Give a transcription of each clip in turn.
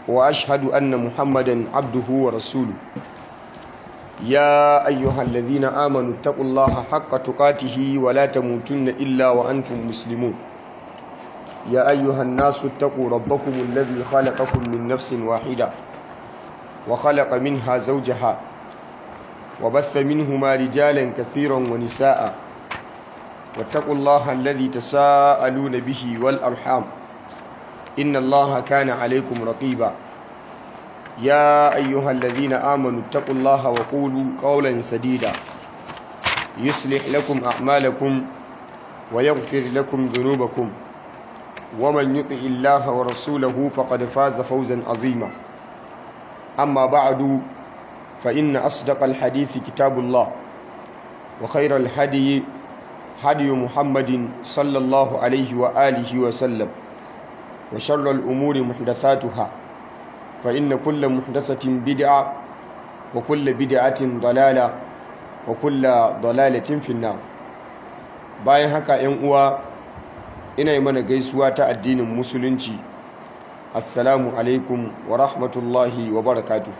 وأشهد أن محمدا عبده ورسوله يا أيها الذين آمنوا اتقوا الله حق تقاته ولا تموتن إلا وأنتم مسلمون يا أيها الناس اتقوا ربكم الذي خلقكم من نفس واحدة وخلق منها زوجها وبث منهما رجالا كثيرا ونساء واتقوا الله الذي تساءلون به والأرحام إن الله كان عليكم رقيبا يا أيها الذين آمنوا اتقوا الله وقولوا قولا سديدا يصلح لكم أعمالكم ويغفر لكم ذنوبكم ومن يطع الله ورسوله فقد فاز فوزا عظيما أما بعد فإن أصدق الحديث كتاب الله وخير الهدي هدي محمد صلى الله عليه وآله وسلم وشر الأمور محدثاتها فإن كل محدثة بدعة وكل بدعة ضلالة وكل ضلالة في النار bayan haka ‘yan uwa ina yi mana gaisuwa ta addinin musulunci assalamu alaikum wa rahmatullahi wa barakatuhu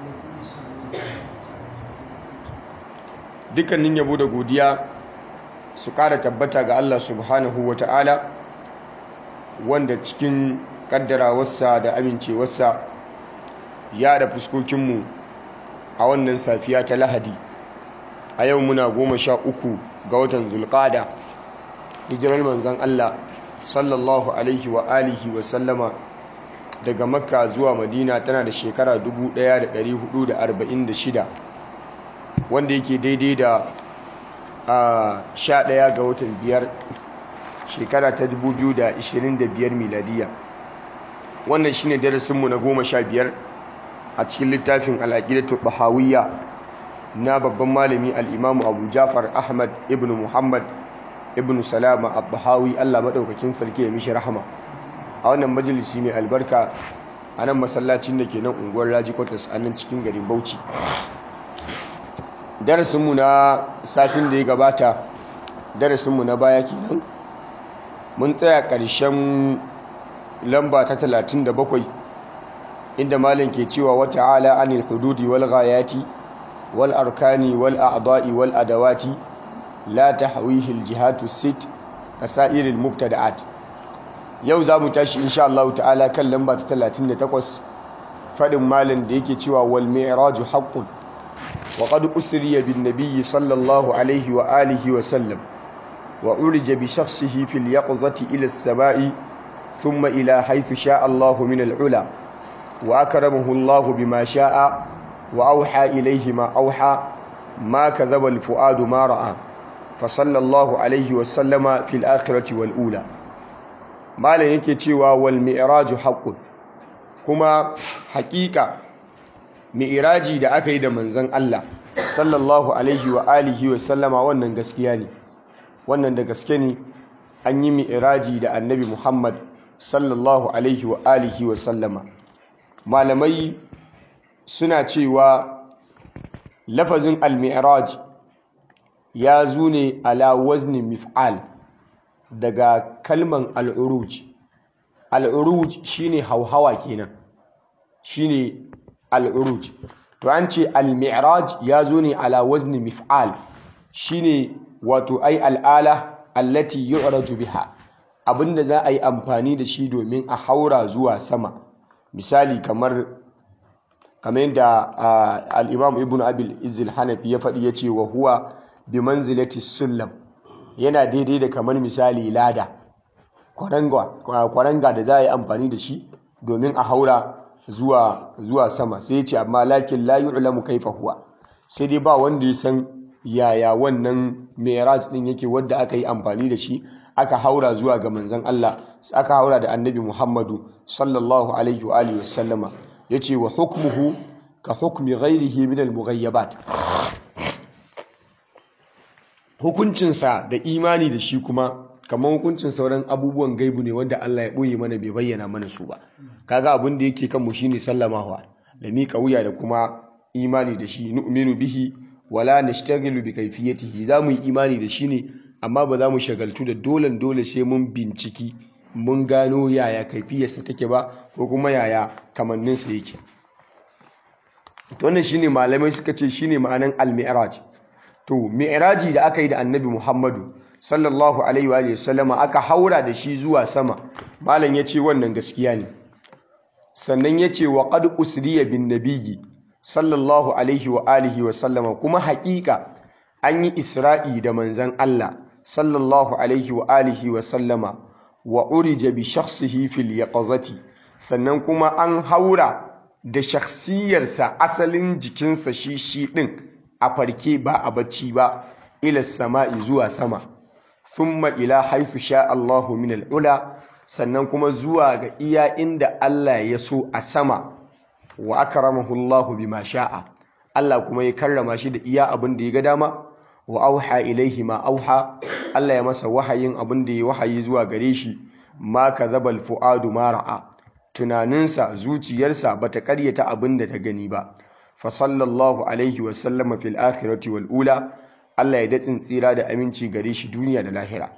dukkanin yabo da godiya su ƙara tabbata ga Allah subhanahu wa ta'ala wanda cikin ƙaddarawarsa da amincewarsa ya da fuskokinmu a wannan safiya ta lahadi a yau muna goma sha uku ga watan zulƙada hijirar manzan Allah sallallahu alaihi wa alihi wa sallama daga makka zuwa madina tana da shekara 1446 wanda yake daidai da a sha ɗaya ga watan biyar shekara ta 2025 miladiya wannan shine darasinmu na goma sha biyar a cikin littafin al'aqidatu bahawiyya na babban malami al'imamu abu jafar ahmad ibn muhammad ibn salama al-bahawi allah maɗaukakin sarki ya mishi rahama a wannan majalisi mai albarka a nan masallacin da ke nan unguwar raji kwatas a nan cikin garin bauchi darasinmu na satin da ya gabata darasinmu na baya kenan mun tsaya ƙarshen lamba ta 37 inda malin ke cewa wata ala anil hududi wal ghayati wal arkani wal a'da'i wal adawati la tahwihi al jihatu sit kasairil mubtada'at yau za mu tashi insha Allah ta'ala kan lamba ta 38 fadin malin da yake cewa wal mi'raju haqqun wa qad usriya bin nabiy sallallahu alaihi wa alihi wa sallam wa urija bi shakhsihi fil yaqzati ila as-sama'i thumma ila haythu sha'a Allah min al-ula wa akramahu Allah bima sha'a wa awha ilayhi ma awha ma kadhaba al-fuadu ma ra'a fa sallallahu alaihi wa sallama fil akhirati wal ula malan yake cewa wal mi'raju haqqun kuma haƙiƙa mi'raji da aka yi da manzon Allah sallallahu alaihi wa alihi wa sallama wannan gaskiya ne wannan da gaske ne an yi mi'raji da annabi Muhammad sallallahu alaihi wa alihi wa sallama malamai suna cewa lafazin al-mi'raj ya zo ne ala wazni mif'al daga kalman al-uruj al-uruj shine hauhawa kenan shine al-uruj to an ce al-mi'raj ya zo ne ala wazni mif'al shine wato ai al'ala allati yu'raju biha abinda za a yi amfani da shi domin a haura zuwa sama misali kamar kamar yadda al-imam ibn abil izil hanafi ya faɗi ya ce wa huwa bi manzilati sullam yana daidai da kamar misali lada kwaranga da za a yi amfani da shi domin a haura zuwa zuwa sama sai ya ce amma lakin la yu'lamu kaifa huwa sai dai ba wanda ya san yaya wannan mi'raj din yake wanda aka yi amfani da shi aka haura zuwa ga manzon Allah aka haura da annabi Muhammadu sallallahu alaihi wa alihi wasallama yace wa hukmuhu ka hukmi ghairihi min al-mughayyabat hukuncinsa da imani da shi kuma kamar hukuncin sauran abubuwan gaibu ne wanda Allah ya ɓoye mana bai bayyana mana su ba kaga abin da yake kanmu shine sallamawa da miƙa wuya da kuma imani da shi nu'minu bihi wala nashtaghilu bi kayfiyatihi za mu yi imani da shi ne amma ba za mu shagaltu da dolen dole sai mun binciki mun gano yaya kaifiyarsa take ba ko kuma yaya kamanninsa yake to wannan shine malamai suka ce shine ma'anan al-mi'raj to mi'raji da aka yi da annabi Muhammadu sallallahu alaihi wa sallama aka haura da shi zuwa sama malam yace wannan gaskiya ne sannan yace wa qad usriya bin nabiyyi sallallahu alaihi wa alihi wa sallama kuma haƙiƙa an yi isra'i da manzon Allah sallallahu alaihi wa alihi wa sallama wa urija bi shakhsihi fil yaqazati sannan kuma an haura da shakhsiyarsa asalin jikinsa shi shi din a farke ba a bacci ba ila sama'i zuwa sama thumma ila haythu sha Allahu min al-ula sannan kuma zuwa ga iya inda Allah ya so a sama wa akramahu Allahu bima sha'a Allah kuma ya karrama shi da iya abin da ya ga dama wa auha ilaihi ma auha Allah ya masa wahayin abin da ya wahayi zuwa gare shi ma kadhabal fuadu ma ra'a tunaninsa zuciyarsa bata karyata abin da ta gani ba fa sallallahu alaihi wa sallama fil akhirati wal ula Allah ya datsin tsira da aminci gare shi duniya da lahira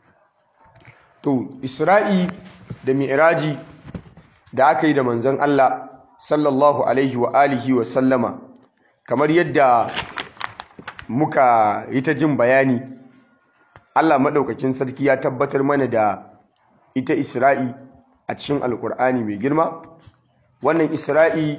to Isra'i da Mi'raji da aka yi da manzon Allah sallallahu alaihi wa alihi wa sallama kamar yadda muka yi ta jin bayani Allah maɗaukakin sarki ya tabbatar mana da ita Isra'i a cikin Alƙur'ani mai girma wannan Isra'i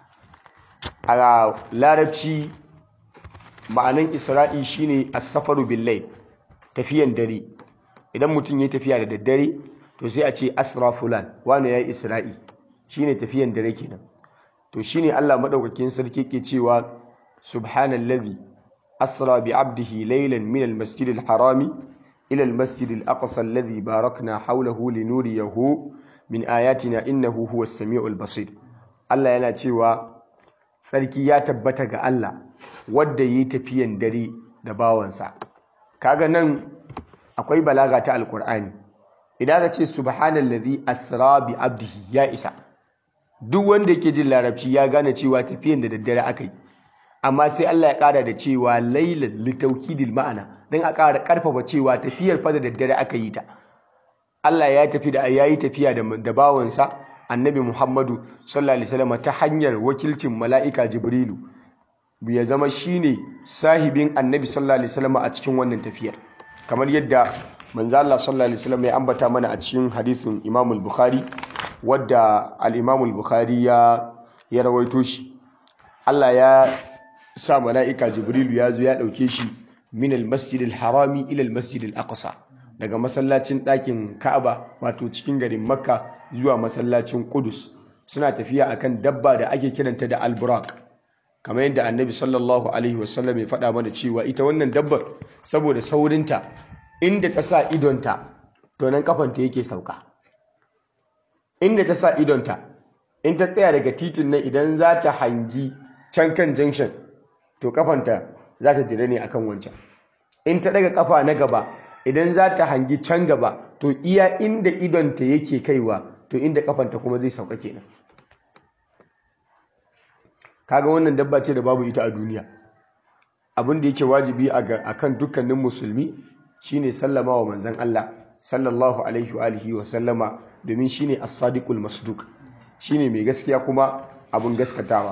a larabci ma'anan Isra'i shine as-safaru bil tafiyan dare idan mutum ya tafiya da daddare to sai a ce asra fulan wani yayi Isra'i shine tafiyan dare kenan to shine Allah maɗaukakin sarki ke cewa subhanallazi أسرى بعبده ليلا من المسجد الحرام إلى المسجد الأقصى الذي باركنا حوله لنوريه من آياتنا إنه هو السميع البصير الله yana cewa sarki ya tabbata ga Allah wanda yi tafiyan dare da bawansa kaga nan akwai balaga ta alkur'ani idan ka ce subhanallazi asra bi abdihi ya isa duk wanda yake jin larabci ya gane cewa tafiyan da daddare aka yi amma sai Allah ya ƙara da cewa lailan litaukidil ma'ana don a ƙara ƙarfafa cewa tafiyar fa da daddare aka yi ta Allah ya tafi da yayi tafiya da da bawansa Annabi Muhammadu sallallahu alaihi wasallam ta hanyar wakilcin mala'ika Jibrilu ya zama shine sahibin Annabi sallallahu alaihi wasallam a cikin wannan tafiyar kamar yadda manzo Allah sallallahu alaihi wasallam ya ambata mana a cikin hadisin Imam al-Bukhari wadda al-Imam al-Bukhari ya ya rawaito shi Allah ya sa mala'ika jibrilu ya zo ya ɗauke shi min almasjid harami ila almasjid al-aqsa daga masallacin ɗakin ka'aba wato cikin garin makka zuwa masallacin kudus suna tafiya akan dabba da ake kiranta da alburak kamar yadda annabi sallallahu alaihi wasallam ya faɗa mana cewa ita wannan dabbar saboda saurinta inda ta sa idonta to nan kafanta yake sauka inda ta sa idonta in ta tsaya daga titin nan idan za ta hangi can kan junction to kafanta za ta dire ne akan wancan in ta daga kafa na gaba idan za ta hangi can gaba to iya inda idonta yake kaiwa to inda kafanta kuma zai sauka kenan kaga wannan dabba ce da babu ita a duniya abin da yake wajibi a kan dukkanin musulmi shine sallama wa manzon Allah sallallahu alaihi wa alihi wa sallama domin shine as-sadiqul masduq shine mai gaskiya kuma abun gaskatawa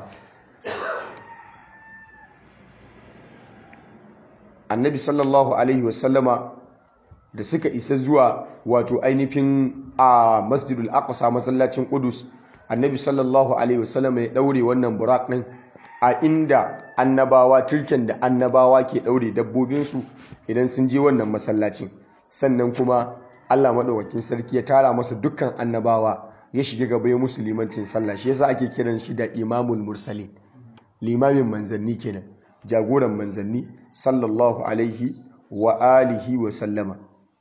annabi sallallahu alaihi wasallama da suka isa zuwa wato ainihin a masjidul aqsa masallacin qudus annabi sallallahu alaihi wasallama ya daure wannan burak din a inda annabawa turken da annabawa ke daure dabbobinsu idan sun je wannan masallacin sannan kuma Allah madaukakin sarki ya tara masa dukkan annabawa ya shiga gaba ya musu limancin sallah shi yasa ake kiran shi da imamul mursalin limamin manzanni kenan jagoran manzanni sallallahu alaihi wa alihi wa sallama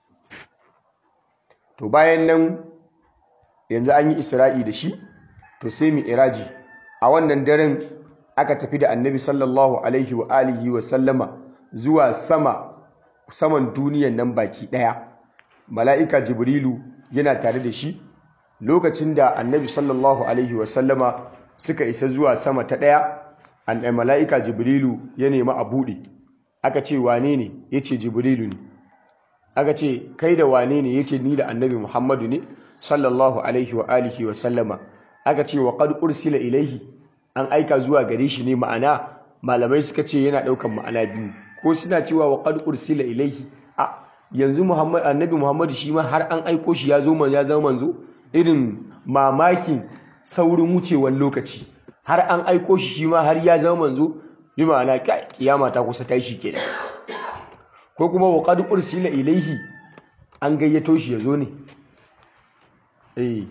to bayan nan yanzu an yi isra'i da shi to sai mu iraji a wannan daren aka tafi da annabi sallallahu alaihi wa alihi wa sallama zuwa sama saman duniyan nan baki daya mala'ika jibrilu yana tare da shi lokacin da annabi sallallahu alaihi wa sallama suka isa zuwa sama ta daya an mala'ika jibrilu ya nemi a buɗe aka ce wane ne ya ce jibrilu ne aka ce kai da wane ne yace ni da annabi Muhammadu ne sallallahu alaihi wa alihi wa sallama aka ce wa qad ursila ilaihi an aika zuwa gare shi ne ma'ana malamai suka ce yana daukan ma'ana biyu ko suna cewa wa qad ursila ilaihi a yanzu Muhammad annabi Muhammadu shi ma har an aiko shi ya zo man ya zama manzo irin mamakin saurin wucewar lokaci har an aiko shi shi ma har ya zama manzo bi ma'ana kiyama ta kusa tashi kenan ko kuma wa qad ursila ilaihi an gayyato shi ya zo ne eh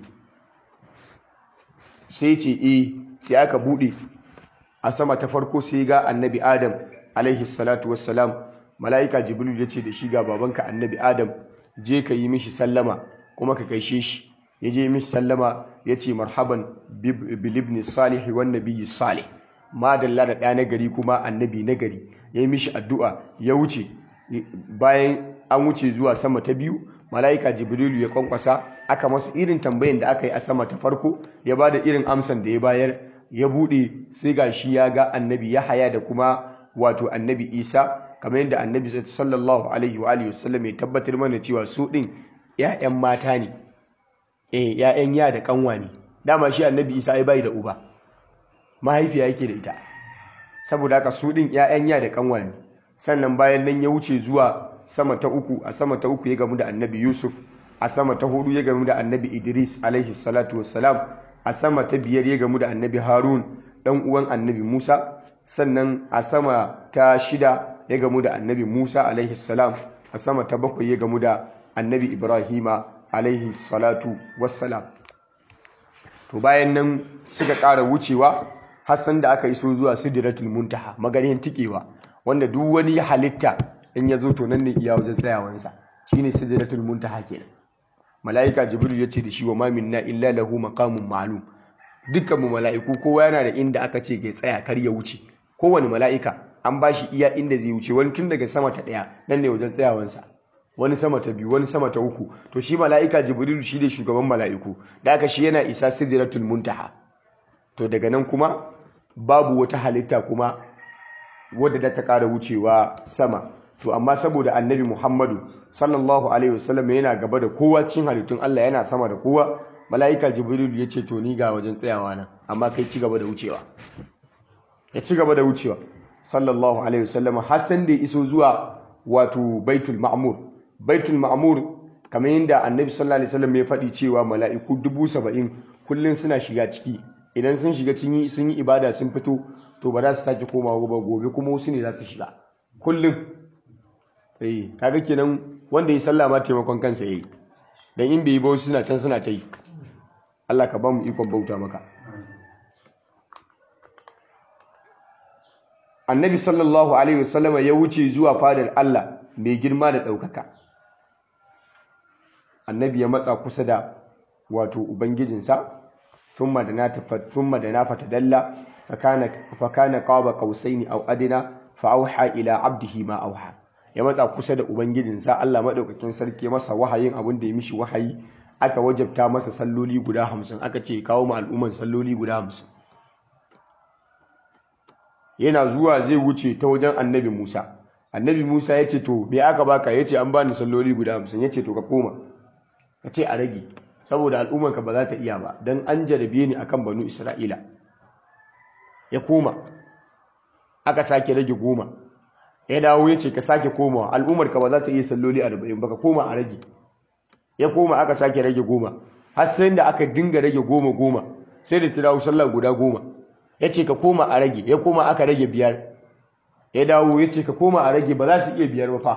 sai ce eh sai aka bude a sama ta farko sai ga annabi adam alaihi salatu wassalam mala'ika jibril ya ce da shi ga babanka annabi adam je ka yi mishi sallama kuma ka gaishe shi ya je mishi sallama ya ce marhaban bilibni salihi wan nabiyyi salih madalla da ɗa nagari kuma annabi nagari ya yi mishi addu'a ya wuce bayan an wuce zuwa sama ta biyu mala'ika jibrilu ya kwankwasa aka masu irin tambayin da aka yi a sama ta farko ya ba da irin amsan da ya bayar ya buɗe sai ga shi ya ga annabi ya haya da kuma wato annabi isa kamar yadda annabi sallallahu alaihi wa alihi wasallam ya tabbatar mana cewa su ɗin ‘ya'yan mata ne eh ‘ya'yan ya da kanwa ne dama shi annabi isa ai bai da uba mahaifiya yake da ita saboda haka su ɗin ‘ya'yan ya da kanwa ne sannan bayan nan ya wuce zuwa sama ta uku a sama ta uku ya gamu da annabi yusuf a sama ta hudu ya gamu da annabi idris alaihi salatu wassalam a sama ta biyar ya gamu da annabi harun dan uwan annabi musa sannan a sama ta shida ya gamu da annabi musa alaihi salam a sama ta bakwai ya gamu da annabi ibrahima alaihi salatu wassalam to bayan nan suka ƙara wucewa hassan da aka iso zuwa sidratul muntaha maganin tikewa wanda duk wani halitta in ya zo to nan ne iya wajen tsayawansa shine sidratul muntaha kenan malaika jibril ya ce da shi wa ma minna illa lahu maqamun ma'lum dukkan mu mala'iku kowa yana da inda aka ce ga tsaya kar ya wuce kowane mala'ika an ba shi iya inda zai wuce wani tun daga sama ta ɗaya nan ne wajen tsayawansa wani sama ta biyu wani sama ta uku to shi mala'ika jibril shi ne shugaban mala'iku da aka shi yana isa sidratul muntaha to daga nan kuma babu wata halitta kuma wadda da ta ƙara wucewa sama to amma saboda annabi muhammadu sallallahu alaihi wasallam yana gaba da kowa cin halittun allah yana sama da kowa mala'ika jibril ya ce to ni ga wajen tsayawa nan amma kai ci gaba da wucewa ya ci gaba da wucewa sallallahu alaihi wasallam har san da iso zuwa wato baitul ma'mur baitul ma'mur kamar yadda annabi sallallahu alaihi wasallam ya faɗi cewa mala'iku dubu saba'in kullum suna shiga ciki idan sun shiga sun yi ibada sun fito to ba za su sake komawa ba gobe kuma wasu ne za su shiga kullum eh kaga kenan wanda ya sallah ma taimakon kansa yayi dan in bai yi ba wasu suna can suna ta yi Allah ka ba mu ikon bauta maka annabi sallallahu alaihi wasallama ya wuce zuwa fadar Allah mai girma da ɗaukaka annabi ya matsa kusa da wato ubangijinsa thumma da na thumma da na fatadalla fakana fakana qaba qausaini aw adina fa auha ila abdihi ma auha ya matsa kusa da ubangijinsa Allah madaukakin sarki masa wahayin abin da ya mishi wahayi aka wajabta masa salloli guda hamsin aka ce kawo ma al'umman salloli guda hamsin yana zuwa zai wuce ta wajen annabi Musa annabi Musa ya ce to me aka baka ya ce an bani salloli guda hamsin ya ce to ka koma ka ce a rage saboda al'ummarka ba za ta iya ba don an jarabe ni akan banu Isra'ila ya koma aka sake rage goma ya dawo ya ce ka sake komawa al'ummarka ba za ta iya salloli arba'in ba ka koma a rage ya koma aka sake rage goma har sai da aka dinga rage goma goma sai da ta dawo sallah guda goma ya ce ka koma a rage ya koma aka rage biyar ya dawo ya ce ka koma a rage ba za su iya biyar ba fa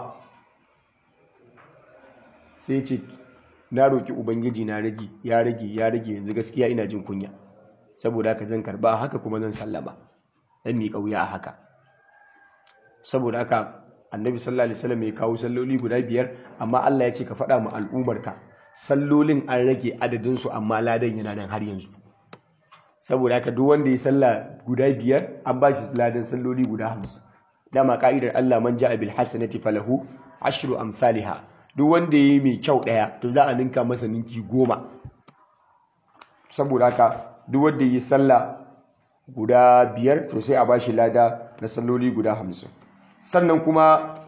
sai ce na roƙi ubangiji na rage ya rage ya rage yanzu gaskiya ina jin kunya saboda haka zan karba haka kuma zan sallama dan mi kauya a haka saboda haka annabi sallallahu alaihi wasallam ya kawo salloli guda biyar amma Allah ya ce ka faɗa mu al'umarka sallolin an rage adadin su amma ladan yana nan har yanzu saboda haka duk wanda ya salla guda biyar an ba shi ladan salloli guda hamsin dama ka'idar Allah man ja'a bil hasanati falahu ashru amsalha duk wanda yayi mai kyau daya to za a ninka masa ninki goma saboda haka duk wanda yi salla guda biyar to sai a ba shi lada na salloli guda hamsin sannan kuma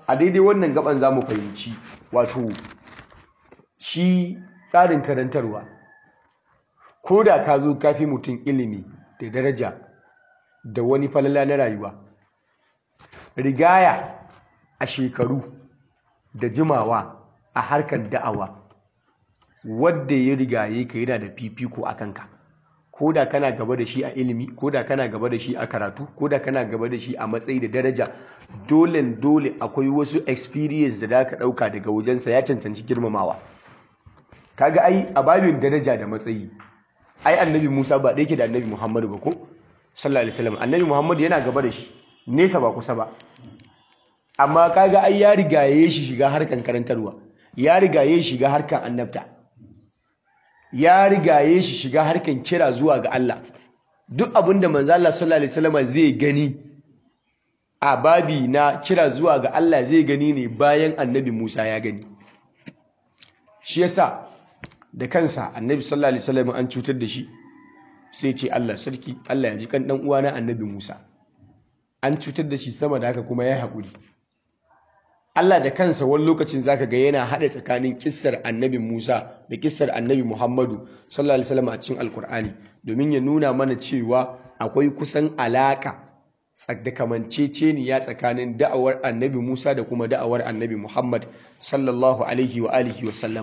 a daidai wannan gaban za mu fahimci wato shi tsarin karantarwa ko da ka zo kafi mutum ilimi da daraja da wani falala na rayuwa rigaya a shekaru da jimawa a harkar da'awa wadda ya rigaye ka yana da fifiko a kanka ko da kana gaba da shi a ilimi ko da kana gaba da shi a karatu ko da kana gaba da shi a matsayi da daraja dole dole akwai wasu experience da za ka ɗauka daga wajensa ya cancanci girmamawa kaga ai a babin daraja da matsayi ai annabi musa ba ɗaya ke da annabi muhammadu ba ko sallallahu alaihi wasallam annabi muhammadu yana gaba da shi nesa ba kusa ba amma kaga ai ya rigaye shi shiga harkan karantarwa ya rigaye shi shiga harkan annabta ya rigaye shi shiga harkan kira zuwa ga Allah duk abinda manzo Allah sallallahu alaihi wasallam zai gani a babi na kira zuwa ga Allah zai gani ne bayan annabi Musa ya gani shi yasa da kansa annabi sallallahu alaihi wasallam an cutar da shi sai ce Allah sarki Allah ya ji kan dan uwana annabi Musa an cutar da shi sama da haka kuma ya haƙuri Allah da kansa wani lokacin zaka ga yana haɗa tsakanin kissar annabi Musa da kissar annabi Muhammadu sallallahu alaihi wasallam a cikin Alkur'ani domin ya nuna mana cewa akwai kusan alaka da kamanceceniya tsakanin da'awar annabi Musa da kuma da'awar annabi Muhammad sallallahu alaihi wa alihi wa sallam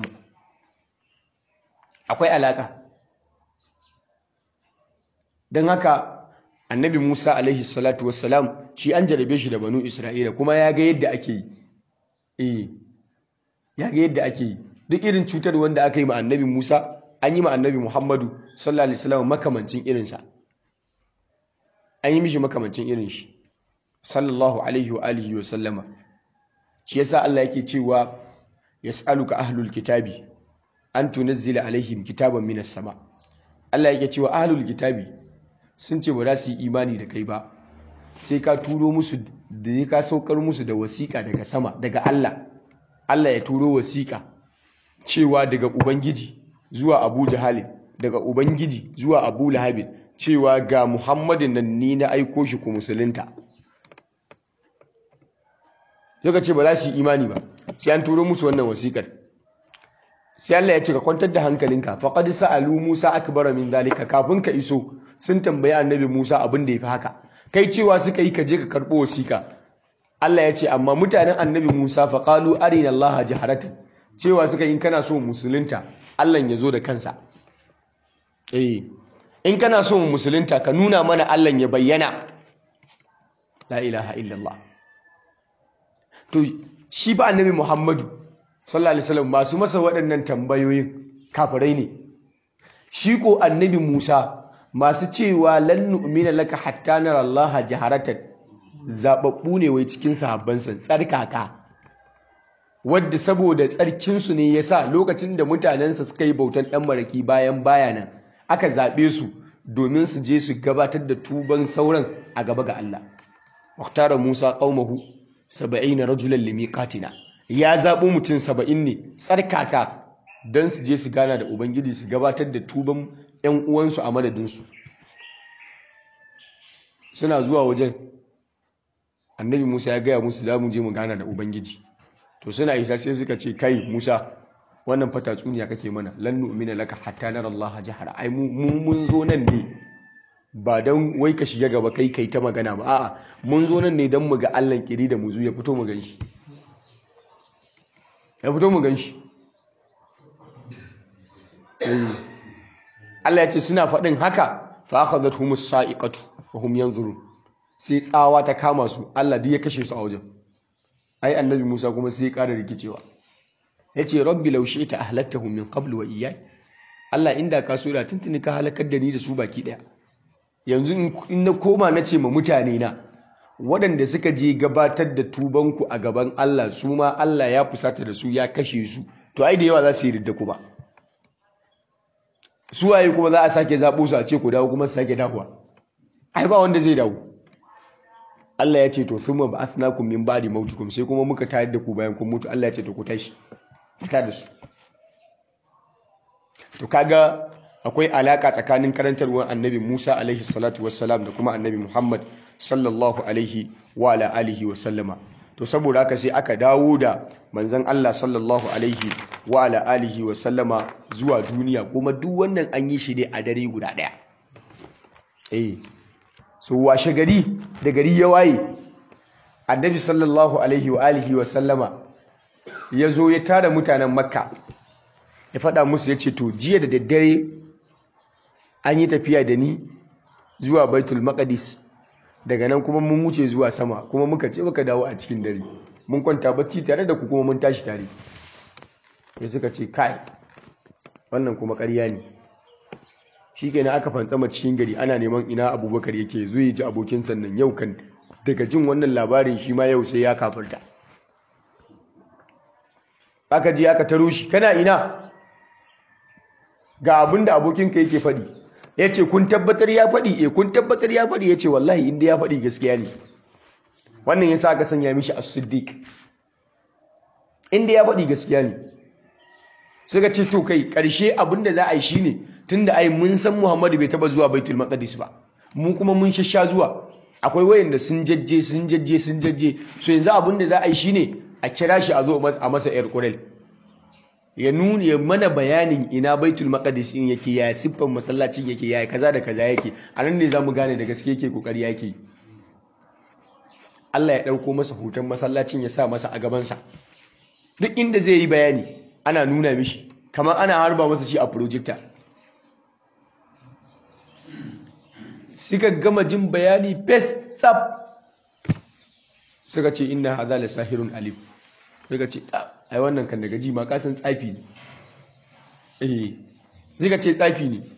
akwai alaka don haka annabi Musa alaihi salatu wassalam shi an jarabe shi da banu Isra'ila kuma ya ga yadda ake yi eh ya ga yadda ake yi duk irin cutar wanda aka yi ma annabi Musa an yi ma annabi Muhammadu sallallahu alaihi wasallam makamancin irinsa an yi mishi makamancin irin shi sallallahu alaihi wa alihi wa sallama shi yasa Allah yake cewa yas'aluka ahlul kitabi an tunazzila alaihim kitaban minas sama Allah yake cewa ahlul kitabi sun ce ba za su yi imani da kai ba sai ka turo musu da ya ka saukar musu da wasiƙa daga sama daga Allah Allah ya turo wasiƙa cewa daga ubangiji zuwa Abu Jahal daga ubangiji zuwa Abu Lahab cewa ga Muhammadin nan ni na aiko shi ku musulunta Daga ce ba za su yi imani ba sai an turo musu wannan wasiƙar sai Allah ya ce ka kwantar da hankalinka faqad sa'alu Musa akbara min zalika kafin ka iso sun tambayi annabi Musa abin da yafi haka kai cewa suka yi ka je ka karbo wasiƙa Allah ya ce amma mutanen annabi Musa faqalu arina Allah jaharatan cewa suka yi kana so musulunta Allah ya zo da kansa eh in kana so musulunta ka nuna mana Allah ya bayyana la ilaha illallah to shi ba annabi Muhammadu sallallahu alaihi wasallam masu masa waɗannan tambayoyin kafirai ne shi ko annabi Musa masu cewa lan nu'mina laka hatta nara Allah jaharatan zababbu ne wai cikin sahabbansa tsarkaka wadda saboda tsarkinsu ne yasa lokacin da mutanensa suka yi bautan dan maraki bayan bayanan aka zaɓe su domin su je su gabatar da tuban sauran a gaba ga Allah Muhtara Musa qaumahu 70 rajulan limiqatina ya zaɓo mutum saba'in ne tsarkaka don su je su gana da ubangiji su gabatar da tuban 'yan uwansu a madadinsu suna zuwa wajen annabi musa ya gaya musu za mu je mu gana da ubangiji to suna isa sai suka ce kai musa wannan fata tsuniya kake mana lan nu'mina laka hatta nara Allah jahara ai mu mun zo nan ne ba don wai ka shiga gaba kai kai ta magana ba a'a mun zo nan ne don mu ga Allah kiri da mu ya fito mu gan shi ya fito mu gan shi Allah ya ce suna faɗin haka fa akhadhat humus sa'iqatu wa hum yanzurun sai tsawa ta kama su Allah duk ya kashe su a wajen ai annabi Musa kuma sai ya ƙara rikicewa yace rabbi law shi'ta ahlaktahum min qabl wa iyyai Allah inda ka so da tuntuni ka halakar da ni da su baki daya yanzu in na koma na ce ma mutane na waɗanda suka je gabatar da tubanku a gaban Allah su ma Allah ya fusata da su ya kashe su to ai da yawa za su yi ridda kuma su waye kuma za a sake zaɓo su a ce ku dawo kuma su sake dawowa ai ba wanda zai dawo Allah ya ce to thumma ba'athnakum min ba'di mautikum sai kuma muka tayar da ku bayan kun mutu Allah ya ce to ku tashi fita da su to kaga akwai alaka tsakanin karantarwar annabi Musa alaihi salatu wassalam da kuma annabi Muhammad sallallahu alaihi wa ala alihi wa sallama to saboda haka sai aka dawo da manzon Allah sallallahu alaihi wa ala alihi wa sallama zuwa duniya kuma duk wannan an yi shi ne a dare guda ɗaya eh so washe gari da gari ya waye annabi sallallahu alaihi wa alihi wa sallama ya zo ya tara mutanen makka ya faɗa musu ya ce to jiya da daddare an yi tafiya da ni zuwa baitul maqdis daga nan kuma mun wuce zuwa sama kuma muka ce muka dawo a cikin dare mun kwanta bacci tare da ku kuma mun tashi tare ya suka ce kai wannan kuma ƙarya ne shi kenan aka fantsama cikin gari ana neman ina abubakar yake zo ya ji abokin sannan yau kan daga jin wannan labarin shi ma yau sai ya kafarta aka je aka taro shi kana ina ga abin da abokinka yake faɗi ya ce kun tabbatar ya faɗi e kun tabbatar ya faɗi ya ce wallahi inda ya faɗi gaskiya ne wannan ya sa aka sanya mishi a siddiq inda ya faɗi gaskiya ne suka ce to kai ƙarshe abin da za a yi shi ne tun da ai mun san muhammadu bai taba zuwa baitul maqdis ba mu kuma mun shasha zuwa akwai wayanda sun jajje sun jajje sun jajje so yanzu abin da za a yi shi ne a kira shi a zo a masa yar kurel ya nuna ya mana bayanin ina baitul maqdis in yake ya siffan masallacin yake ya kaza da kaza yake a nan ne zamu gane da gaske yake kokari yake Allah ya dauko masa hoton masallacin ya sa masa a gaban sa duk inda zai yi bayani ana nuna mishi kamar ana harba masa shi a projector suka gama jin bayani best tsab suka ce inna hadha la sahirun alim suka ce ai wannan kan daga ji ma kasan tsafi ne eh zika ce tsafi ne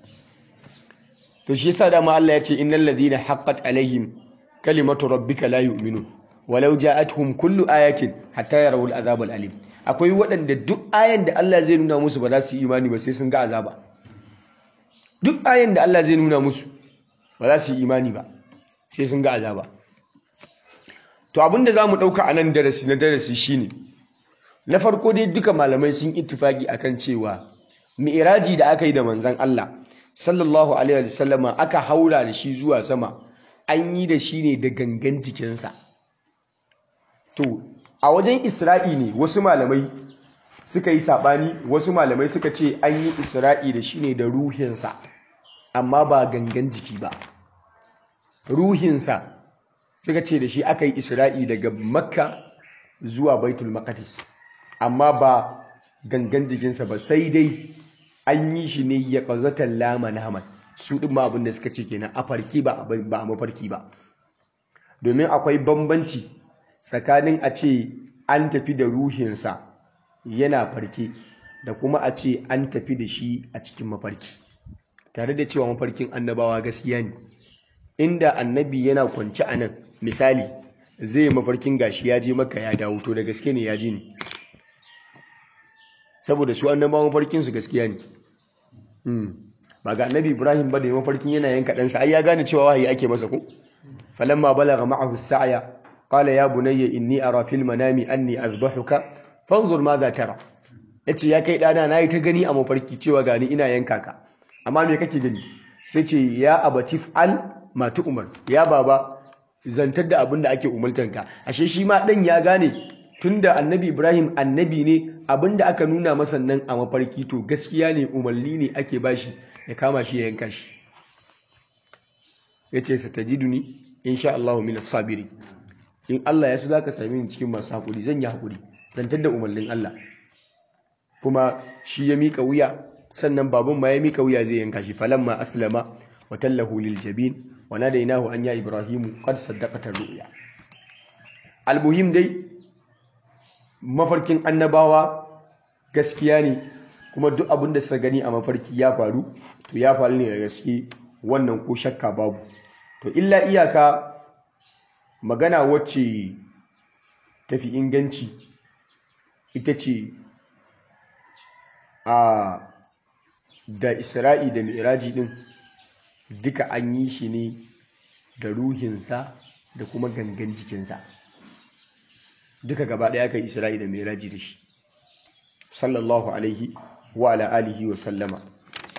to shi yasa dama Allah ya ce innal ladina haqqat alaihim kalimatu rabbika la yu'minun walau ja'atuhum kullu ayatin hatta yarawul azab alim akwai waɗanda duk ayan da Allah zai nuna musu ba za su yi imani ba sai sun ga azaba duk ayan da Allah zai nuna musu ba za su yi imani ba sai sun ga azaba to abinda zamu dauka a nan darasi na darasi shine na farko dai duka malamai sun ittifaki akan cewa mi'raji da aka yi da manzon Allah sallallahu alaihi wasallama aka haura da shi zuwa sama an yi da shi ne da gangan jikinsa to a wajen isra'i ne wasu malamai suka yi sabani wasu malamai suka ce an yi isra'i da shi ne da ruhinsa amma ba gangan jiki ba ruhinsa suka ce da shi aka yi isra'i daga makka zuwa baitul maqdis amma ba gangan jikinsa ba sai dai an yi shi ne ya ƙazatan lama naman su ɗin ma abin da suka ce kenan a farki ba a mafarki ba domin akwai bambanci tsakanin a ce an tafi da ruhinsa yana farke da kuma a ce an tafi da shi a cikin mafarki tare da cewa mafarkin annabawa gaskiya ne inda annabi yana kwance a nan misali zai mafarkin gashi ya je maka ya dawo to da gaske ne ya ji ne saboda su annabawan mafarkin su gaskiya ne ba ga annabi ibrahim ba da mafarkin yana yanka ɗansa ai ya gane cewa wahayi ake masa ko falamma balagha ma'ahu as-sa'ya qala ya bunayya inni ara fil manami anni azbahuka fanzur ma za tara yace ya kai dana nayi ta gani a mafarki cewa gani ina yanka ka amma me kake gani sai ce ya abatif al ma umar ya baba zantar da abin da ake umultanka ashe shi ma dan ya gane tunda annabi ibrahim annabi ne abin da aka nuna masa nan a mafarki to gaskiya ne umarni ne ake bashi ya kama shi ya yanka shi ya ce satajiduni insha Allahu minas sabiri in Allah ya so zaka sami ni cikin masu hakuri zan yi hakuri zantar da umarnin Allah kuma shi ya mika wuya sannan babun ma ya mika wuya zai yanka shi falamma aslama wa tallahu lil jabin wa nadainahu an ya ibrahimu qad saddaqata ru'ya almuhim dai mafarkin annabawa gaskiya ne kuma duk abin da suka gani a mafarki ya faru to ya faru ne da gaske wannan ko shakka babu to illa iyaka magana wacce tafi inganci ita ce a da isra'i da mi'raji din duka an yi shi ne da ruhinsa da kuma gangan jikinsa duka gaba ɗaya aka isra'i da mi'raji da shi sallallahu alaihi wa ala alihi wa sallama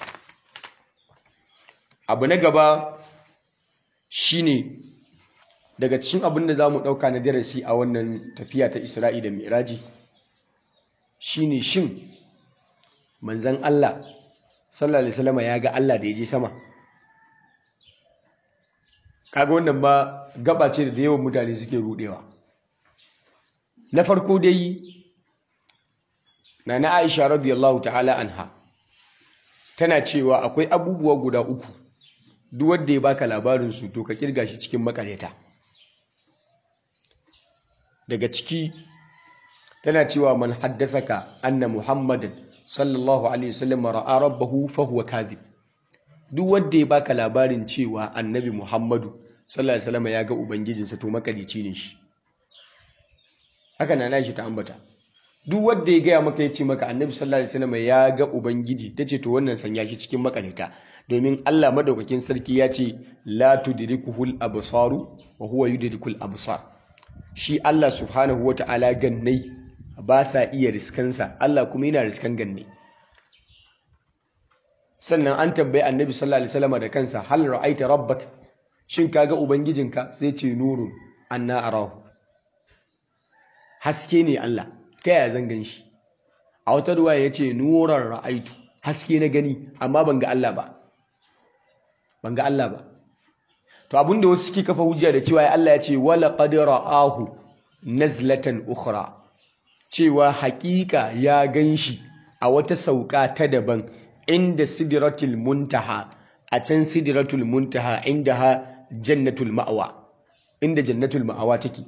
abu na gaba shine daga cikin abin da za mu ɗauka na darasi a wannan tafiya ta isra'i da miraji shine shin manzan Allah sallallahu alaihi wasallam ya ga Allah da ya je sama kaga wannan ba gaba ce da yawan mutane suke rudewa na farko dai na na Aisha radiyallahu ta'ala anha tana cewa akwai abubuwa guda uku duk wanda ya baka labarin su to ka kirga shi cikin makareta daga ciki tana cewa man haddathaka anna muhammadan sallallahu alaihi wasallam ra'a rabbahu fa huwa kadhib duk wanda ya baka labarin cewa annabi muhammadu sallallahu alaihi wasallam ya ga ubangijinsa to makalici ne shi haka na nashi ta ambata duk wanda ya gaya maka ya ce maka annabi sallallahu alaihi wasallam ya ga ubangiji tace to wannan sanya shi cikin makalita domin Allah madaukakin sarki ya ce la tudrikuhul absaru wa huwa yudrikul absar shi Allah subhanahu wata'ala gannai ba sa iya riskansa Allah kuma yana riskan ganne sannan an tambayi annabi sallallahu alaihi wasallam da kansa hal ra'aita rabbak shin kaga ubangijinka sai ce nurun anna arahu haske ne Allah ta yaya zan gan shi a wata ruwa ya ce nuran ra'aitu haske na gani amma ban ga Allah ba ban ga Allah ba to abinda wasu suke kafa hujja da cewa Allah ya ce wala qad ra'ahu nazlatan ukhra cewa hakika ya ganshi a wata sauka ta daban inda sidratul muntaha a can sidratul muntaha indaha jannatul ma'wa inda jannatul ma'awa take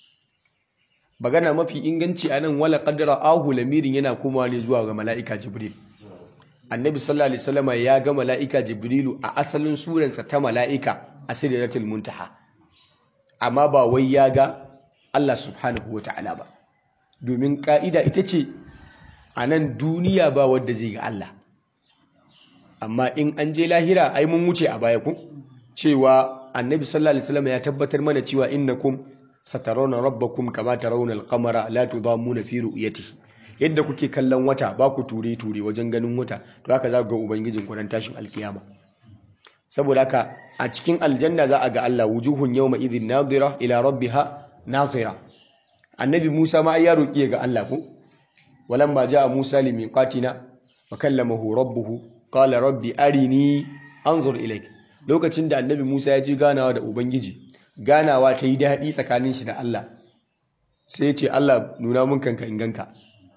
magana mafi inganci anan wala qad ra'ahu lamirin yana komawa ne zuwa ga mala'ika jibril annabi sallallahu alaihi wasallam ya ga mala'ika jibrilu a asalin suransa ta mala'ika a sidratul muntaha amma ba wai ya ga Allah subhanahu ta'ala ba domin ka'ida ita ce a nan duniya ba wadda zai ga Allah amma in an je lahira ai mun wuce a baya ku cewa annabi sallallahu alaihi wasallam ya tabbatar mana cewa innakum satarawna rabbakum kama tarawna al-qamara la tudamuna fi ru'yatihi yadda kuke kallon wata ba ku ture ture wajen ganin wata to haka za ku ga ubangijin ku ran tashin alkiyama saboda haka a cikin aljanna za a ga Allah wujuhun yawma idhin nadira ila rabbiha nazira annabi Musa ma ya roki ga Allah ko walamma jaa Musa limiqatina wa kallamahu rabbuhu qala rabbi arini anzur ilayk lokacin da annabi Musa ya ji ganawa da ubangiji ganawa ta yi daɗi tsakanin shi da Allah sai ya ce Allah nuna mun kanka in ganka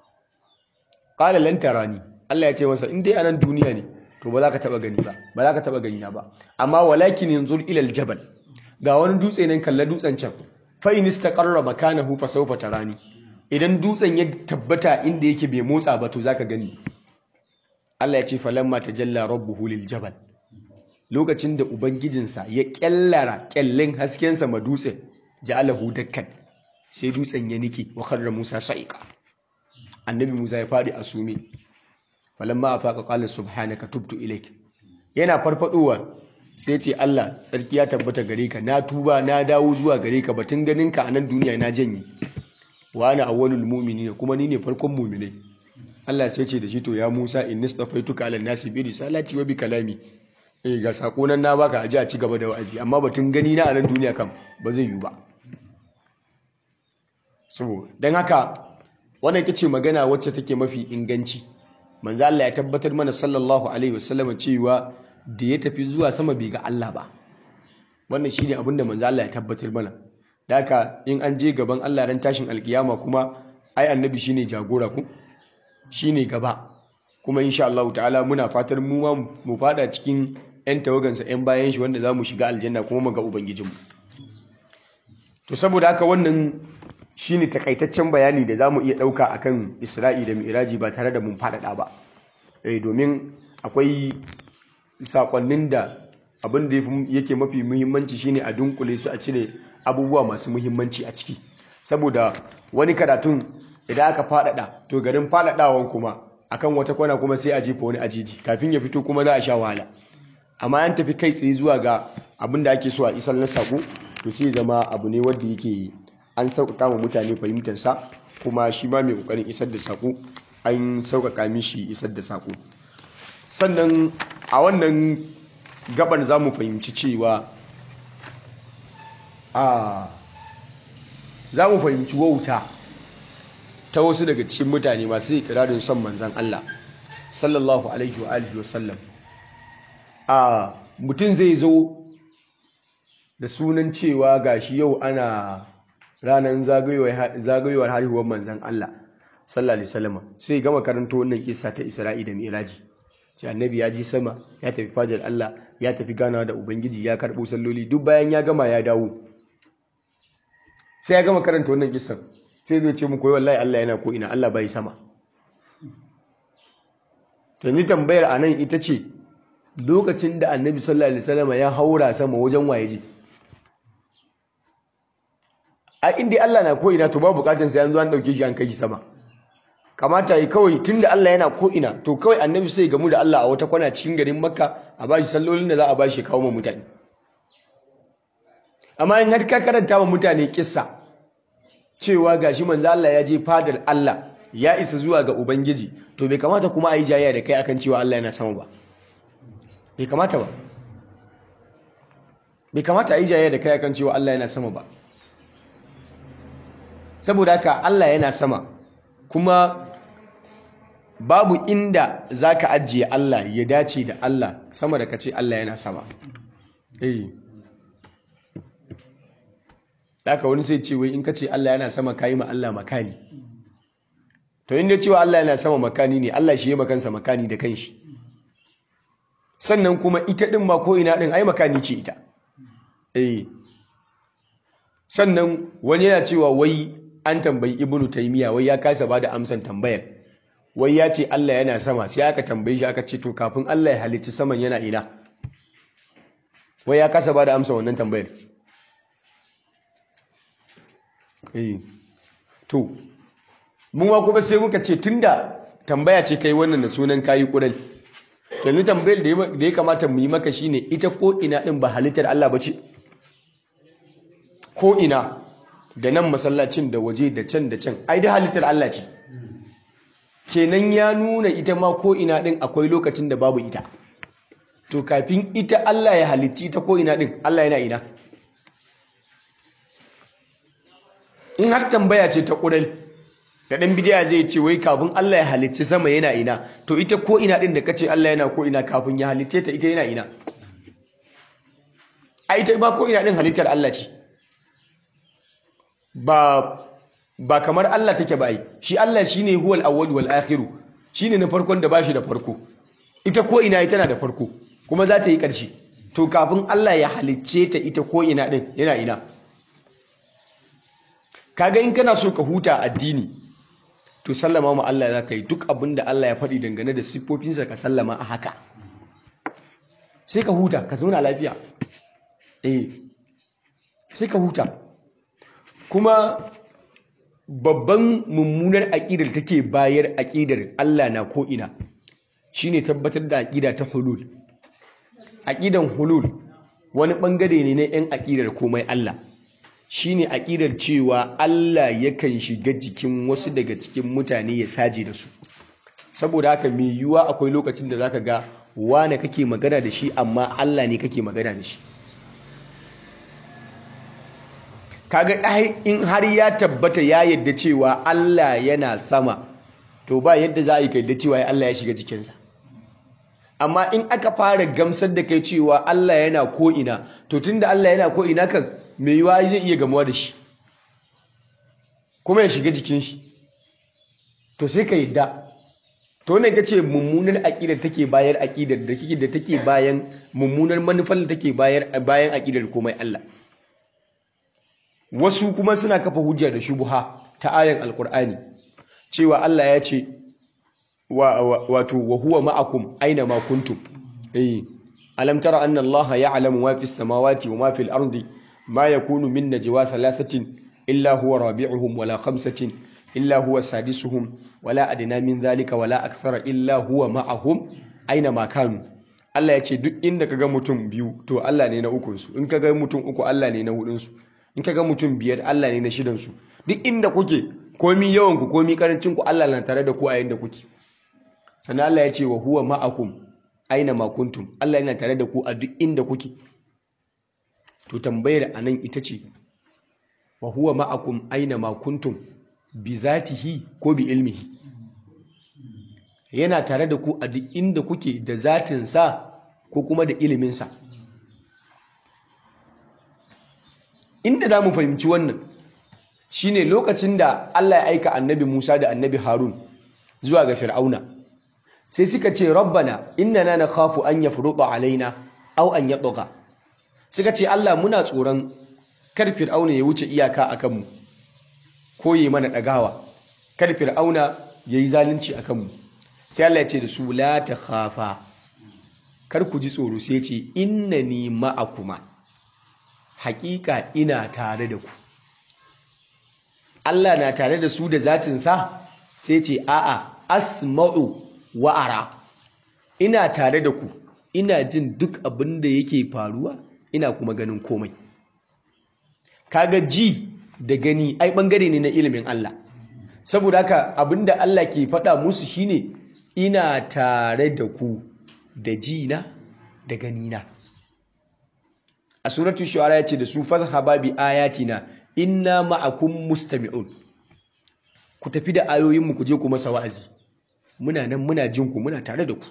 qala lan tarani Allah ya ce masa in dai anan duniya ne to ba za ka taba gani ba ba za ka taba gani ba amma walakin yanzur ila aljabal ga wani dutse nan kalla dutsen can fa in istaqarra makanahu fa sawfa tarani idan dutsen ya tabbata inda yake bai motsa ba to zaka gani Allah ya ce falamma tajalla rabbuhu liljabal lokacin da ubangijinsa ya kyallara kyallin haskensa ma dutsen ja'alahu dakkan sai dutsen ya nike wa kharra Musa sa'iqa annabi Musa ya fadi a sume falamma afaqa qala subhanaka tubtu ilayk yana farfadowa sai ce Allah tsarki ya tabbata gare ka na tuba na dawo zuwa gare ka batun ganin ka a nan duniya na janye wa ana awwalul mu'minin kuma ni ne farkon mu'minai Allah sai ce da shi to ya Musa inni stafaituka ala nasi bi risalati wa bi kalami eh ga sako nan na baka aje a ci gaba da wa'azi amma batun gani na a nan duniya kam ba zai yiwu ba so dan haka wannan ita ce magana wacce take mafi inganci manzo Allah ya tabbatar mana sallallahu alaihi wasallam cewa da ya tafi zuwa sama bai ga Allah ba wannan shine abin da manzo Allah ya tabbatar mana haka in an je gaban Allah ran tashin alkiyama kuma ai annabi shine jagora ku shine gaba kuma insha Allah ta'ala muna fatar mu ma mu fada cikin yan tawagansa yan bayan shi wanda zamu shiga aljanna kuma mu ga ubangijinmu to saboda haka wannan shine takaitaccen bayani da zamu iya dauka akan Isra'i da Mi'raji ba tare da mun fadada ba eh domin akwai sakonnin da abin da yake mafi muhimmanci shine a dunkule su a cire abubuwa masu muhimmanci a ciki saboda wani karatun idan aka fadada to garin fadadawan kuma akan wata kwana kuma sai a jefa wani ajiji kafin ya fito kuma za a sha wahala amma an tafi kai tsaye zuwa ga abin da ake so a isar na sako to sai zama abu ne wanda yake an sauƙaƙa wa mutane fahimtarsa kuma shi ma mai ƙoƙarin isar da sako an sauƙaƙa mishi isar da sako sannan a wannan gabar za mu fahimci cewa a za mu fahimci wauta ta wasu daga cikin mutane masu ikirarin son manzan Allah sallallahu alaihi wa alihi wasallam a mutum zai zo da sunan cewa gashi yau ana ranar zagayowar haihuwar manzan Allah sallallahu alaihi wasallam sai gama karanta wannan kissa ta Isra'i da Mi'raji ce annabi ya ji sama ya tafi fadar Allah ya tafi ganawa da ubangiji ya karbo salloli duk bayan ya gama ya dawo sai ya gama karanta wannan kissan sai zai ce muku wallahi Allah yana ko ina Allah bai sama to ni tambayar anan ita ce lokacin da annabi sallallahu alaihi wasallam ya haura sama wajen waye ji a inda Allah na ko ina to ba bukatun sai an zo an dauke shi an kai shi sama kamata yi kawai tunda Allah yana ko ina to kawai annabi sai gamu da Allah a wata kwana cikin garin Makka a bashi sallolin da za a bashi kawo ma mutane amma in har ka karanta wa mutane kissa cewa gashi manzo Allah ya je fadar Allah ya isa zuwa ga ubangiji to bai kamata kuma a yi jayayya da kai akan cewa Allah yana sama ba bai kamata ba bai kamata a yi jayayya da kai akan cewa Allah yana sama ba saboda haka Allah yana sama kuma babu inda zaka ajiye Allah ya dace da Allah sama da kace Allah yana sama eh haka wani sai ce wai in kace Allah yana sama kai ma Allah makani to inda cewa Allah yana sama makani ne Allah shi ya makansa makani da kanshi sannan kuma ita din ma ko ina din ai makani ce ita eh sannan wani yana cewa wai an tambayi ibnu taymiya wai ya kasa bada amsan tambayar wai ya ce Allah yana sama sai aka tambaye shi aka ce to kafin Allah ya halicci saman yana ina wai ya kasa bada amsa wannan tambayar eh to mun wa kuma sai muka ce tunda tambaya ce kai wannan da sunan kayi kurai yanzu tambayar da ya kamata mu yi maka shine ita ko ina din ba halittar Allah bace ko ina da nan masallacin da waje da can da can ai da halittar Allah ce kenan ya nuna ita ma ko ina din akwai lokacin da babu ita to kafin ita Allah ya halitti ita ko ina din Allah yana ina in har tambaya ce ta ƙural da ɗan bidiya zai ce wai kafin Allah ya halicci sama yana ina to ita ko ina ɗin da kace Allah yana ko ina kafin ya halicce ta ita yana ina a ita ba ko ina ɗin halittar Allah ce ba ba kamar Allah take ba ai shi Allah shine huwal awwal wal akhiru shine na farkon da bashi da farko ita ko ina ita na da farko kuma za ta yi ƙarshe to kafin Allah ya halicce ta ita ko ina ɗin yana ina kaga in kana so ka huta addini to sallama ma Allah za ka yi duk abin da Allah ya faɗi dangane da siffofinsa ka sallama a haka sai ka huta ka zauna lafiya eh sai ka huta kuma babban mummunar aƙidar take bayar aƙidar Allah na ko'ina shine tabbatar da aƙida ta hulul aƙidan hulul wani ɓangare ne na 'yan aƙidar komai Allah shine aƙidar cewa Allah yakan shiga jikin wasu daga cikin mutane ya saje da su saboda haka mai yiwuwa akwai lokacin da zaka ga wane kake magana da shi amma Allah ne kake magana da shi kaga in har ya tabbata ya yadda cewa Allah yana sama to ba yadda za a yi yadda cewa Allah ya shiga jikinsa amma in aka fara gamsar da kai cewa Allah yana ko'ina to tunda Allah yana ko'ina kan mai yiwa zai iya gamuwa da shi kuma ya shiga jikin shi to sai ka yadda to wannan ita ce mummunar aƙidar take bayar aƙidar da kike da take bayan mummunar manufar da take bayar bayan aƙidar komai Allah wasu kuma suna kafa hujja da shubuha ta ayan alkur'ani cewa Allah ya ce wato wa huwa ma'akum aina ma kuntum eh alam tara anna Allah ya'lamu ma fis samawati wa ma fil ardi ما يكون من نجوى ثلاثة إلا هو رابعهم ولا خمسة إلا هو سادسهم ولا أدنى من ذلك ولا أكثر إلا هو معهم أينما كانوا Allah ya ce duk inda kaga mutum biyu to Allah ne na ukunsu in kaga mutum uku Allah ne na hudunsu in kaga mutum biyar Allah ne na shidansu duk inda kuke komi yawan ku komi karancin ku Allah na tare da ku a yanda kuke sannan Allah ya ce wa huwa ma'akum aina ma kuntum Allah yana tare da ku a duk inda kuke to tambayar anan ita ce wa huwa ma'akum aina ma kuntum bi zatihi ko bi ilmihi yana tare da ku a duk inda kuke da zatinsa ko kuma da iliminsa inda za mu fahimci wannan shine lokacin da Allah ya aika annabi Musa da annabi Harun zuwa ga Fir'auna sai suka ce rabbana innana nakhafu an yafruḍa alaina aw an yatgha suka ce Allah muna tsoron kar Fir'auna ya wuce iyaka akan mu ko yi mana dagawa kar Fir'auna yayi zalunci akan mu sai Allah ya ce da su la takhafa kar ku ji tsoro sai ya ce innani ma'akuma haƙiƙa ina tare da ku Allah na tare da su da zatinsa sai ce a'a asma'u wa'ara ina tare da ku ina jin duk abin da yake faruwa ina kuma ganin komai kaga ji da gani ai bangare ne na ilimin Allah saboda haka abinda Allah ke faɗa musu shine ina tare da ku da ji na da gani na a suratul shu'ara yace da su fadhhaba bi ayatina inna ma'akum mustami'un ku tafi da ayoyin mu ku je ku masa wa'azi muna nan muna jin ku muna tare da ku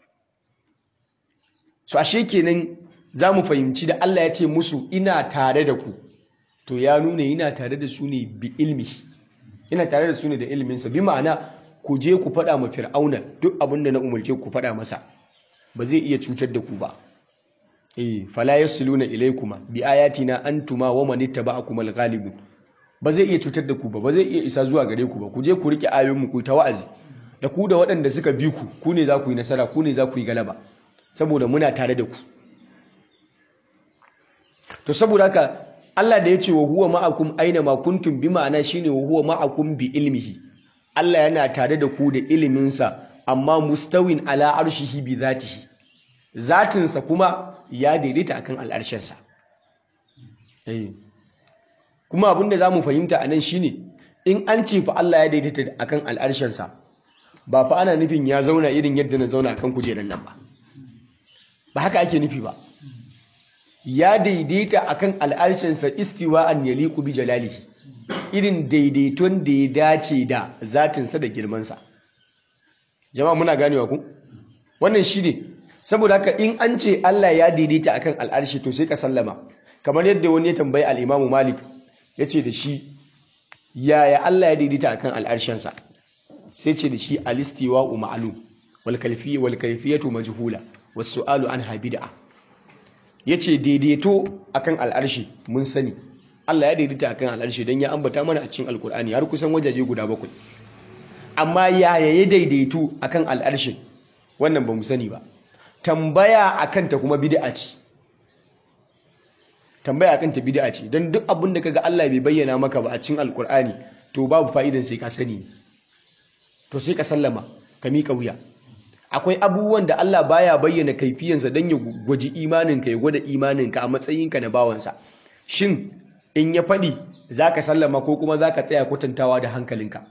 so ashe kenan zamu fahimci da Allah ya ce musu ina tare da ku to ya nuna yana tare da su ne bi ilmi yana tare da su ne da ilminsa bi ma'ana ku je ku faɗa ma fir'auna duk abin da na umarce ku faɗa masa ba zai iya cutar da ku ba eh fala yasluna ilaykuma bi ayatina antuma wa man ittaba'akum al-ghalibun ba zai iya cutar da ku ba ba zai iya isa zuwa gare ku ba ku je ku rike ayoyin mu ku ta wa'azi da ku da waɗanda suka bi ku ku ne za ku yi nasara ku ne za ku yi galaba saboda muna tare da ku to saboda haka Allah da ya ce wa huwa ma'akum aina ma kuntum bi ma'ana shine wa huwa ma'akum bi ilmihi Allah yana tare da ku da iliminsa amma mustawin ala arshihi bi zatihi zatinsa kuma ya daidaita akan al'arshensa kuma abinda za mu fahimta a nan shine in an ce fa Allah ya daidaita akan al'arshensa ba fa ana nufin ya zauna irin yadda na zauna akan kujerar nan ba ba haka ake nufi ba ya daidaita akan al'arshensa istiwa'an yaliqu bi jalalihi irin daidaiton da ya dace da zatinsa da girmansa jama'a muna ganewa ku wannan shi ne saboda haka in an ce Allah ya daidaita akan al'arshi to sai ka sallama kamar yadda wani ya tambayi al'imamu malik ya ce da shi yaya Allah ya daidaita akan al'arshensa sai ce da shi alistiwa u ma'alum wal kalfiyatu majhula wasu su'alu an habida ya ce daidaito akan al'arshi mun sani Allah ya daidaita akan al'arshi don ya ambata mana a cikin alkur'ani har kusan wajaje guda bakwai amma yaya ya daidaitu akan al'arshin wannan ba mu sani ba tambaya akan ta kuma bid'a ce tambaya akan ta bid'a ce don duk abin da kaga Allah bai bayyana maka ba a cikin alkur'ani to babu fa'idan sai ka sani to sai ka sallama ka miƙa wuya akwai abubuwan da Allah baya bayyana kaifiyansa don ya gwaji imaninka ya gwada imaninka a matsayinka na bawansa shin in ya faɗi za ka sallama ko kuma za ka tsaya kwatantawa da hankalinka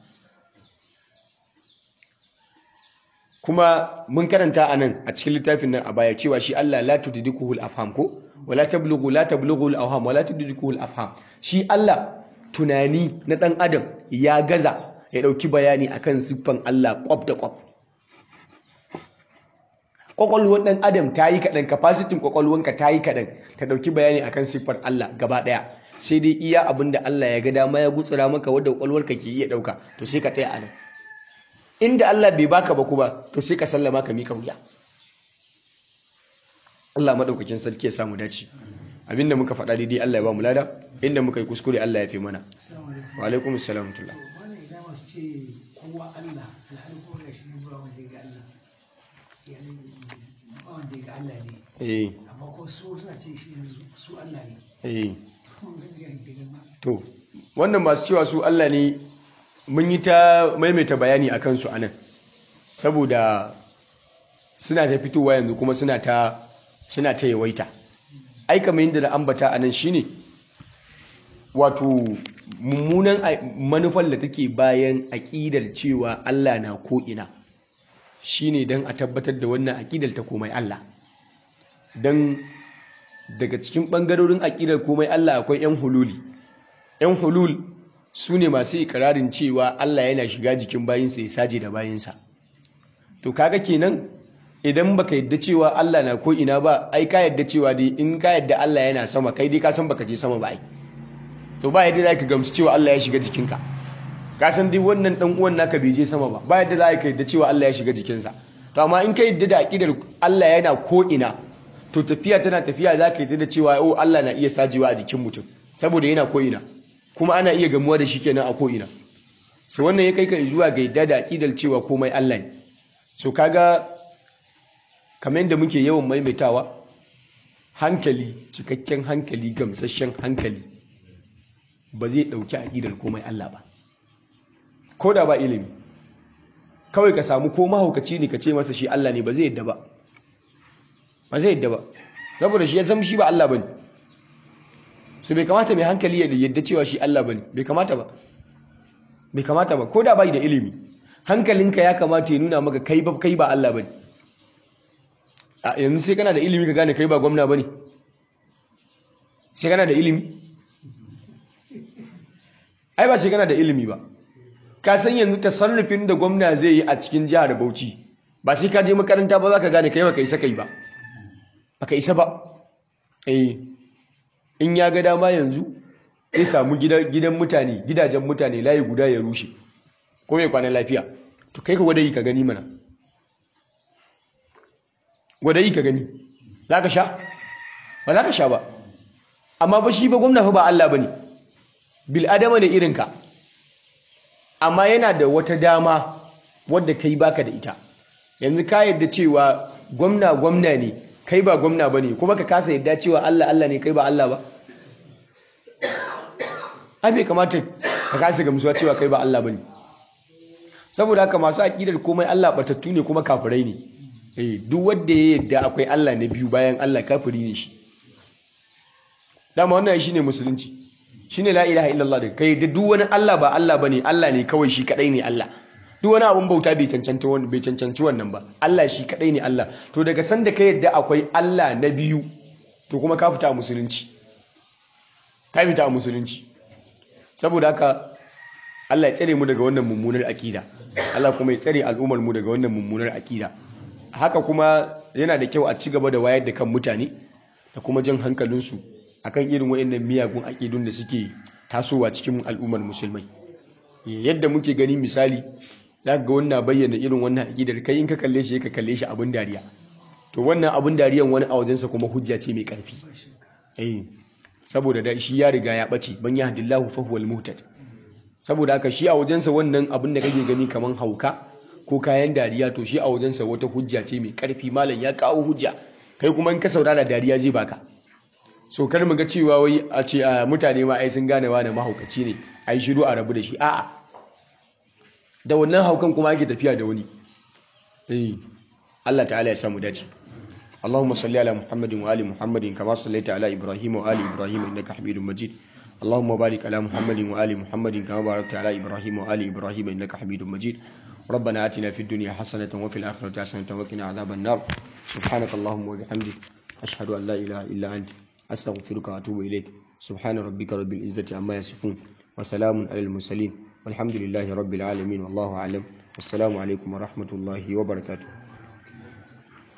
kuma mun karanta a nan a cikin littafin nan a baya cewa shi Allah la tudrikuhu al-afham ko wala tablughu la tablughu al-awham wala tudrikuhu al-afham shi Allah tunani na dan adam ya gaza ya dauki bayani akan siffan Allah kwaf da kwaf kwakwalwar ɗan adam ta yi kaɗan kafasitin kwakwalwanka ta yi kaɗan ta ɗauki bayani akan siffar Allah gaba ɗaya sai dai iya abin da Allah ya ga dama ya gutsura maka wadda kwakwalwarka ke iya ɗauka to sai ka tsaya a nan inda Allah bai baka ba kuma to sai ka sallama ka mika wuya Allah maɗaukakin sarki ya samu dace abinda muka faɗa daidai Allah ya ba mu lada inda muka yi kuskure Allah ya fi mana wa alaikum assalam tullah ce kowa Allah alhali kuma ga shi ba wanda ya ga Allah wanda ya ga Allah ne eh amma ko su suna ce shi su Allah ne eh kuma ga ga ga to wannan masu cewa su Allah ne mun yi ta maimaita bayani a kansu a nan saboda suna ta fitowa yanzu kuma suna ta suna ta yawaita ai kamar yadda da ambata a nan shine wato mummunan manufar da take bayan aƙidar cewa Allah na ko'ina shine don a tabbatar da wannan aƙidar ta komai Allah don daga cikin ɓangarorin aƙidar komai Allah akwai 'yan hululi 'yan hulul su ne masu ikirarin cewa Allah yana shiga jikin bayinsa ya saje da bayinsa to kaga kenan idan baka yadda cewa Allah na ko ina ba ai ka yadda cewa dai in ka yadda Allah yana sama kai dai ka san baka je sama ba ai so ba yadda zaka gamsu cewa Allah ya shiga jikinka ka san dai wannan dan uwan naka bai je sama ba ba yadda zaka yadda cewa Allah ya shiga jikinsa to amma in ka yadda da aqidar Allah yana ko ina to tafiya tana tafiya zaka yadda da cewa oh Allah na iya sajewa a jikin mutum saboda yana ko ina kuma ana iya gamuwa da shi kenan a ko ina so wannan ya kai ka zuwa ga yadda da aqidar cewa komai Allah ne so kaga kamar yadda muke yawan maimaitawa hankali cikakken hankali gamsasshen hankali ba zai ɗauki aƙidar komai Allah ba ko da ba ilimi kawai ka samu ko mahaukaci ne ka ce masa shi Allah ne ba zai yadda ba ba zai yadda ba saboda shi ya zama shi ba Allah ba ne su bai kamata mai hankali ya yadda cewa shi Allah ba ne bai kamata ba bai kamata ba ko da bai da ilimi hankalinka ya kamata ya nuna maka kai ba kai ba Allah ba ne a yanzu sai kana da ilimi ka gane kai ba gwamna ba ne sai kana da ilimi ai ba sai kana da ilimi ba ka san yanzu tasarrufin da gwamna zai yi a cikin jihar Bauchi ba sai ka je makaranta ba za ka gane kai ba ka isa kai ba baka isa ba eh in ya ga dama yanzu zai samu gidan mutane gidajen mutane layi guda ya rushe ko mai kwanan lafiya to kai ka gwada yi ka gani mana gwada yi ka gani za ka sha ba za ka sha ba amma ba shi ba gwamna fa ba Allah ba ne bil'adama ne irinka amma yana da wata dama wadda kai baka da ita yanzu ka yadda cewa gwamna gwamna ne kai ba gwamna ba ne kuma ka kasa yadda cewa Allah Allah ne kai ba Allah ba ai bai kamata ka kasa gamsuwa cewa kai ba Allah ba ne saboda haka masu aƙidar komai Allah batattu ne kuma kafirai ne eh duk wanda ya yadda akwai Allah na biyu bayan Allah kafiri ne shi dama wannan shine musulunci shine la ilaha illallah da kai da duk wani Allah ba Allah bane Allah ne kawai shi kadai ne Allah duk wani abun bauta bai cancanta wannan bai cancanci wannan ba Allah shi kadai ne Allah to daga sanda ka yadda akwai Allah na biyu to kuma ka fita a musulunci ka fita a musulunci saboda haka Allah ya tsare mu daga wannan mummunar akida Allah kuma ya tsare al'ummar mu daga wannan mummunar akida haka kuma yana da kyau a ci gaba da wayar da kan mutane da kuma jan hankalinsu akan irin wayannan miyagun akidun da suke tasowa cikin al'ummar musulmai yadda muke gani misali za ga wannan bayyana irin wannan akidar kai in ka kalle shi ka kalle shi abin dariya to wannan abin dariyan wani a wajensa kuma hujja ce mai karfi eh saboda da shi ya riga ya bace ban yahdillahu fa huwal muhtad saboda haka shi a wajensa wannan abin da kake gani kaman hauka ko kayan dariya to shi a wajensa wata hujja ce mai karfi malam ya kawo hujja kai kuma in ka saurara dariya zai baka so kar mu ga cewa wai a ce a mutane ma ai sun gane wani mahaukaci ne ai shiru a rabu da shi a'a da wannan haukan kuma ake tafiya da wani eh Allah ta'ala ya samu dace اللهم صل على محمد وآل محمد كما صليت على إبراهيم وآل إبراهيم إنك حميد مجيد اللهم بارك على محمد وآل محمد كما باركت على إبراهيم وآل إبراهيم إنك حميد مجيد ربنا آتنا في الدنيا حسنة وفي الآخرة حسنة وقنا عذاب النار سبحانك اللهم وبحمدك أشهد أن لا إله إلا أنت أستغفرك وأتوب إليك سبحان ربك رب العزة عما يصفون وسلام على المرسلين والحمد لله رب العالمين والله أعلم والسلام عليكم ورحمة الله وبركاته